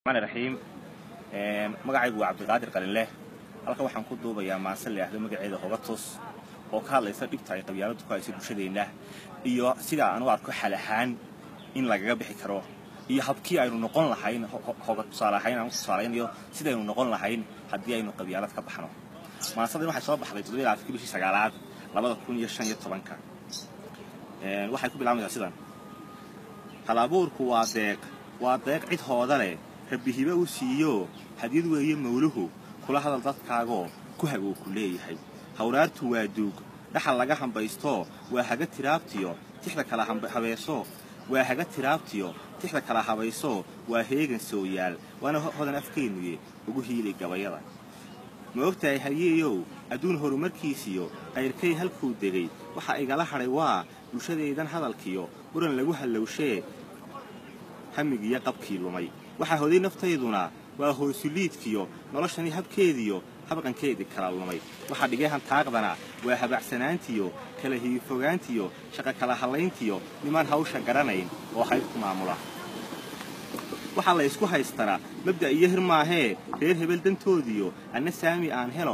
maan raxiim magacaygu waa cabdiqaadir qalinleh halkan waxaan ku duubayaa maase leexdo magaceeda hoga tus oo ka hadlaysa dhibta ay qabyaaladu ku hayso bulshadeenna iyo sidaa aan u arko xal ahaan in lagaga bixi karo iyo habkii aynu noqon lahayn hoga tusaale ahayn aan tusaalaynayo sidaynu noqon lahayn haddii aynu qabyaalad ka baxno maasadan waxay soo baxday toddoba ilaa afkii bishii sagaalaad labada kun iyo shan iyo tobanka waxay ku bilaabaysaa sidan hal abuurku waa deeq waa deeq cid hooda leh rabbi hibe u siiyo hadyad weeye mawluhu kula hadal dadkaagoo ku haguu ku leeyahay hawraartu waa duug dhaxal laga hambaysto waa haga tiraabtiyo tixda kala habeeso waa haga tiraabtiyo tixda kala habayso waa heegan sooyaal waana hodan afkeennuye ugu hiilay gabayada ma ogtahay halyeeyow adduun horumarkiisiyo qayrkay halkuu degay waxa igala hadhay waa bulshadaydan hadalkiyo muran lagu hallowshee hamigiyo qabkii lumay waxaa hoday naftayduna waa hoosuliidkiyo noloshani habkeediyo habqankeedii kala lumay waxaa dhigay hantaaqdana waa habacsanaantiyo kala hiifogaantiyo shaqa kala hallayntiyo nimaan hawsha garanayn oo hayd ku maamula waxaa la ysku haystanaa mabda' iyo hir maahee reer hebel dantoodiyo anna saami aan helo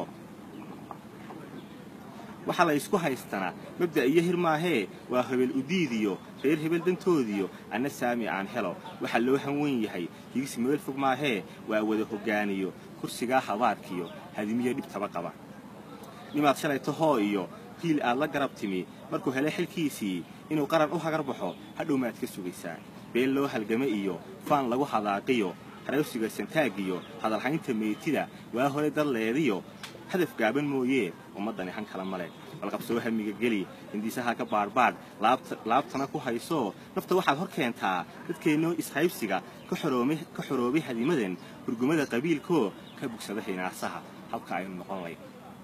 waxaa la ysku haystanaa mabda' iyo hir maahee waa hebel udiidiyo reer hebel dantoodiyo anna saami aan helo waxaa loo hanwen yahay higisi meel fog maahee waa wada hoggaaniyo kursigaa habaarkiyo hadimiyo dhibtaba qaba nimaad shalayto hoo iyo hiil aad la garab timi markuu helay xilkiisii inuu qaran u hagar baxo hadhow maad ka sugaysaa been loo halgame iyo faan lagu hadaaqiyo harawsiga santaagiyo hadalhaynta meetida waa hore dad leediyo hadaf gaaban mooyee ummaddani han kala male balqabsoo hamiga geli hindisaha ka baadhbaadh laabtana ku hayso nafta waxaad hor keentaa dadkeennoo ishaybsiga ka xoroobay hadimadan hurgumada qabiilkoo ka bugsada hinaasaha habka aynu noqon layn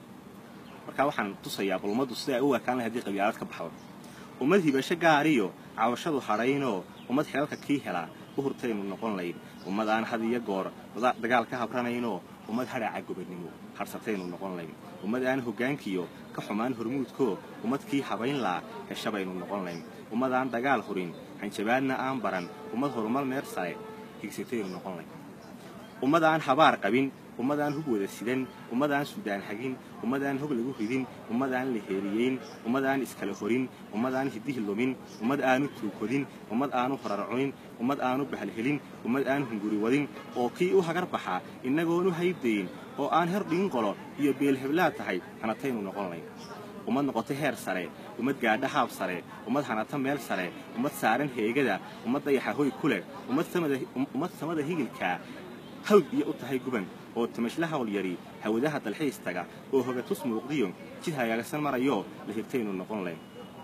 markaa waxaan tusayaa bal ummaddu sida ay u ekaan lahay haddii qabyaalad ka baxdo ummad hibasho gaariyo cawashadu hadhaynoo ummad xelalka kii helaa u hurtaynu noqon layn ummad aan had iyo goor dagaal ka habranaynoo ummad hadhaaca gobannimo harsataynu noqon layn ummad aan hoggaankiyo ka xumaan hormuudkoo ummad kii habayn laa heshabaynu noqon layn ummad aan dagaal hurin hanjabaadna aan baran ummad horumar meer sare higsataynu noqon layn ummad aan habaar qabin ummad aan hub wada sidan ummad aan sudaan hagin ummad aan hog lagu ridin ummad aan la heeriyeyn ummad aan iskala horin ummad aan hidihi lumin ummad aanu tuukodin ummad aanu horar cunin ummad aanu bahalhelin ummad aan hunguri wadin oo kii u hagar baxaa innagoonu haybdayn oo aan her dhigin qolo iyo beelheblaad tahay hanataynu noqon layn ummad noqotay heer sare ummad gaadha haab sare ummad hanata meel sare ummad saaran heegada ummad dayaxa hoy ku leh ummad samada higilkaa hawd iyo u tahay guban oo tamashle hawl yari hawadaha dalxiis taga oo hogatus muuqdiyo jid hagaagsan marayo la hirtaynu noqon layn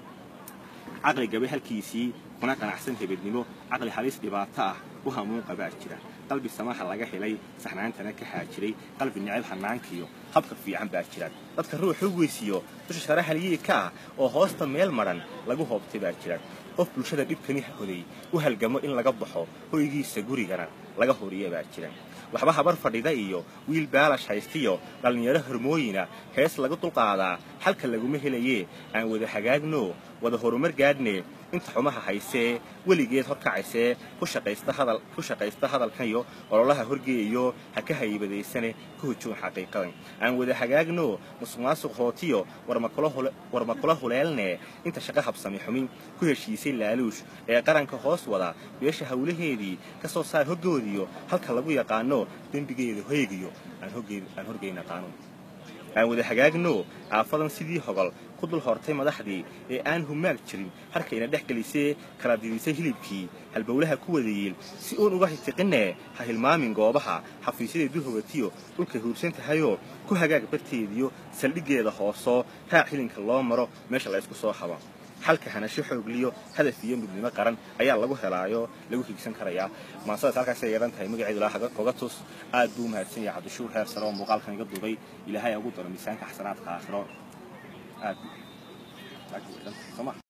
caqli gabe halkiisii kuna qanacsan hebednimo caqli halis dhibaato ah u hamuun qabaa jira qalbi samaha laga helay saxnaantana ka haajiray qalbi necab hanaankiyo habka fiican baa jira dadka ruuxa weysiyo dusha shara haliyii ka ah oo hoosta meel madhan lagu hoobtay baa jira qof bulshada dhibkani hoday u halgamo in laga baxo hoygiisa gurigana laga horiya baa jira waxba habar fadhida iyo wiil baalash haystiyo dhallinyaro hormooyina hees lagu dulqaadaa xalka laguma helayee aan wada hagaagno wada horumar gaadhne inta xumaha haysee weligeed horkacaysee ku shaqaysta hadalkaniyo ololaha horgeeyayo ha ka haybadaysane ka hujuun xaqiiqadan aan wada hagaagno musuqmaasuq hootiyo warma kula huleelne inta shaqo habsami xumin ku heshiisay laaluush ee qaranka hoos wada beesha hawlaheedii ka soo saar hoggoodiyo halka lagu yaqaano dembigeeda hoygiyo aan horgeyna qaanuun aan wada hagaagno aafadan sidii hogol ku dul hortay madaxdii ee aan humaag jirin harkayna dhex gelisee kala didisay hilibkii halbowlaha ku wadayiil si uun uga hitiqinne ha hilmaamin goobaha xafiisyaday dul hogatiyo dhulkay huursan tahayoo ku hagaag barteediyo saldhiggeeda hoosoo raac hilinka loo maro meesha la ysku soo habo xalka hanasho xoogliyo hadaf iyo midnimo qaran ayaa lagu helaayo lagu higsan karayaa maasadaas halkaasay yeehan tahay magaceedu laa hoga tus aad buu umahadsan yahay cabdishuur heer sare oo muuqaalkan iga duubay ilaahay ugu daro miisaanka xasanaadka aakhiro aad